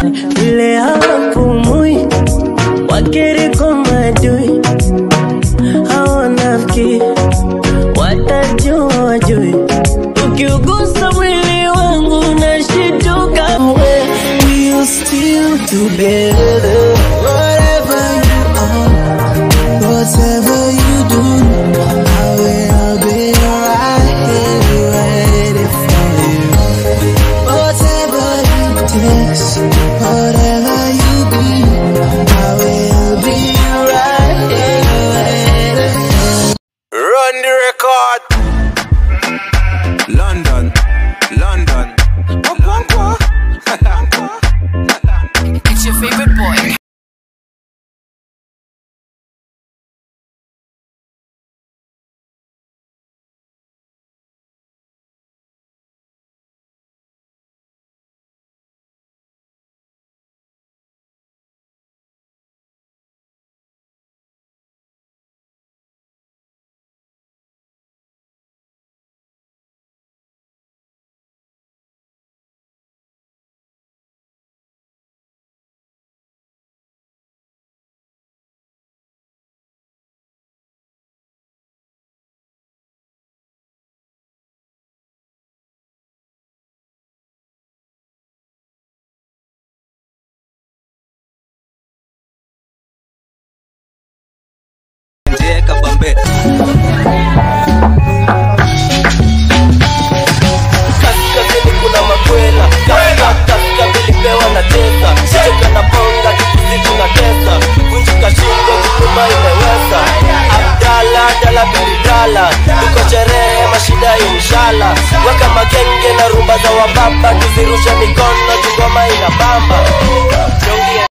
vile hawapumui wakiriko madui hawanafiki watajua wajui ukiugusa mwili wangu nashituka we we are still together whatever you are whatever you do I will be right here ready for you whatever it takes whatever you be I will be right here ready Run the record. London, London. It's your favorite boy. Nje kabambe. kaskazini kuna makwela kaska kaska vilipewa na tesa cheka na bonga kikusiku na tesa vunjika shingo kikuma imeweza abdala dala bilidala tuko sherehe mashida inshala weka magenge na rumba za wababa tuzirushe mikono tungoma ina bamba